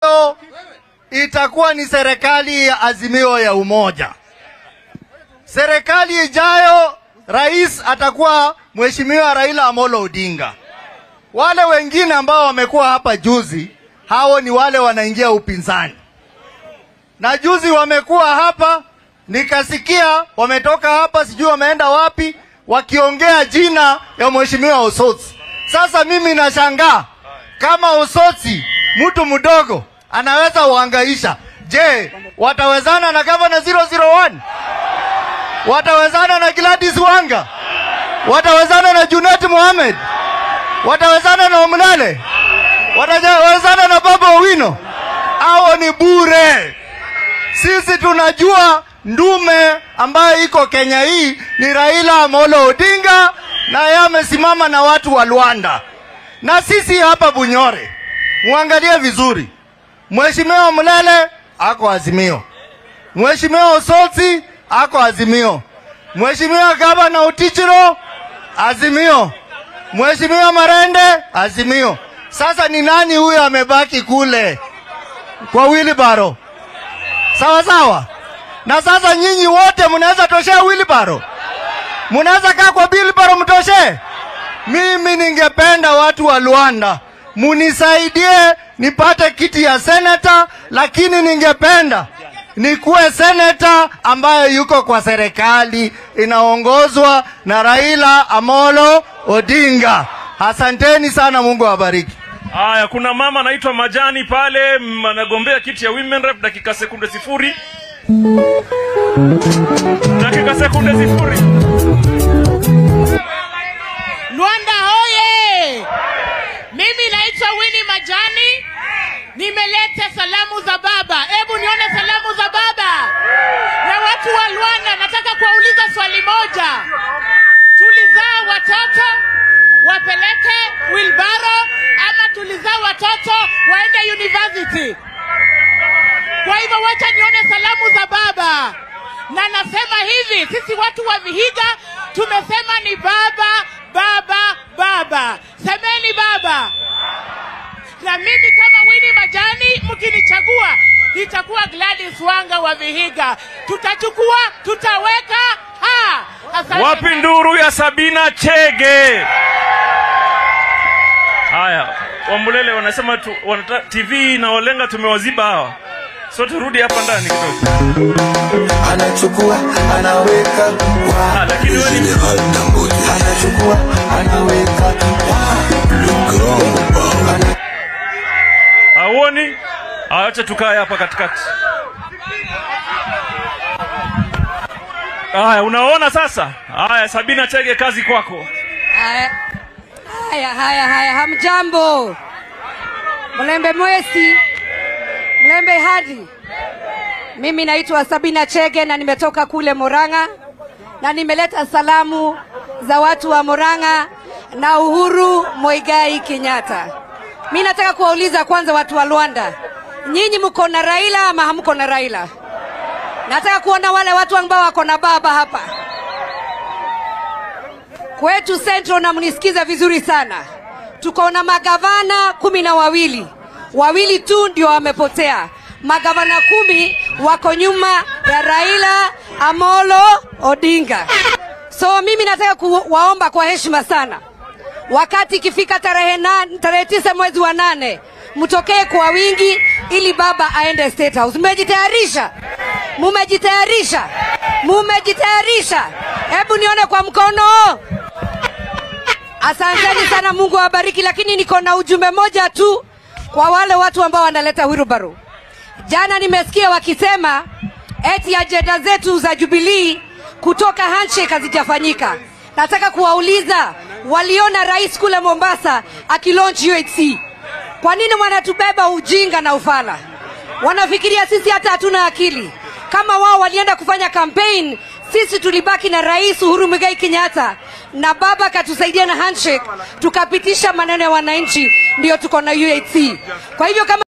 itakuwa ni serikali ya azimio ya umoja. Serikali ijayo rais atakuwa Mheshimiwa Raila Amolo Odinga. Wale wengine ambao wamekuwa hapa juzi, hao ni wale wanaingia upinzani, na juzi wamekuwa hapa, nikasikia wametoka hapa, sijui wameenda wapi, wakiongea jina ya Mheshimiwa Osotsi. Sasa mimi nashangaa kama Osotsi mtu mdogo anaweza uhangaisha. Je, watawezana na gavana 001? Watawezana na Gladys Wanga? Watawezana na Junet Mohamed? Watawezana na Omnale? Watawezana na Baba Owino? Hao ni bure. Sisi tunajua ndume ambayo iko Kenya hii ni Raila Amolo Odinga, na yeye amesimama na watu wa Luanda, na sisi hapa Bunyore, muangalie vizuri, Mheshimiwa Mlele ako Azimio, Mheshimiwa Osotsi ako Azimio, Mheshimiwa Gavana Utichiro Azimio, Mheshimiwa Marende Azimio. Sasa ni nani huyo amebaki kule kwa wilibaro? Sawa sawa. Na sasa nyinyi wote mnaweza toshea wilibaro, mnaweza kaa kwa wilibaro mtoshe. Mimi ningependa watu wa Luanda munisaidie nipate kiti ya seneta, lakini ningependa nikuwe seneta ambaye yuko kwa serikali inaongozwa na Raila Amolo Odinga. Asanteni sana, Mungu awabariki. Haya, kuna mama anaitwa Majani pale, mm, anagombea kiti ya women rep, dakika sekunde sifuri. Dakika sekunde sifuri. Luanda hoye! Mimi naitwa Winnie Majani, nimeleta salamu za baba. Hebu nione salamu za baba. Na watu wa Luanda, nataka kuwauliza swali moja. Tulizaa watoto wapeleke wilbaro ama tulizaa watoto waende university? Kwa hivyo wacha nione salamu za baba, na nasema hivi, sisi watu wa Vihiga tumesema ni baba, baba, baba. Semeni baba. Na mimi kama Winnie Majani, mkinichagua itakuwa Gladys Wanga wa Vihiga. Tutachukua, tutaweka ha. Asante Wapi sana. nduru ya Sabina Chege? Haya, Wamulele wanasema tu, wanata, TV na Olenga tumewaziba hawa, so turudi hapa ndani kidogo. anachukua anaweka Ah, wa lakini wewe ni anachukua anaweka wa hauoni? Haya, Acha tukae hapa katikati. Haya, unaona sasa? Haya, Sabina Chege, kazi kwako. Haya, haya, haya, haya, hamjambo. Mlembe Mwesi, Mlembe Hadi. Mimi naitwa Sabina Chege na nimetoka kule Moranga na nimeleta salamu za watu wa Moranga na Uhuru Moigai Kenyatta. Mi nataka kuwauliza kwanza watu wa Luanda, nyinyi mko na Raila ama hamko na Raila? Nataka kuona wale watu ambao wako na baba hapa kwetu Central, na mnisikiza vizuri sana, tuko na magavana kumi na wawili, wawili tu ndio wamepotea. Magavana kumi wako nyuma ya Raila Amolo Odinga. So mimi nataka kuwaomba kwa heshima sana, wakati ikifika tarehe na, tarehe tisa mwezi wa nane mtokee kwa wingi ili baba aende State House. Mmejitayarisha? Mumejitayarisha? Mumejitayarisha? Hebu nione kwa mkono. Asanteni sana, Mungu awabariki. Lakini niko na ujumbe moja tu kwa wale watu ambao wanaleta wheelbarrow. Jana nimesikia wakisema eti ajenda zetu za Jubilee kutoka handshake hazijafanyika. Nataka kuwauliza waliona rais kule Mombasa akilaunch UHC, kwa nini wanatubeba ujinga na ufala? Wanafikiria sisi hata hatuna akili. Kama wao walienda kufanya campaign, sisi tulibaki na rais Uhuru Muigai Kenyatta na baba akatusaidia na handshake, tukapitisha maneno ya wananchi, ndio tuko na UHC. Kwa hivyo kama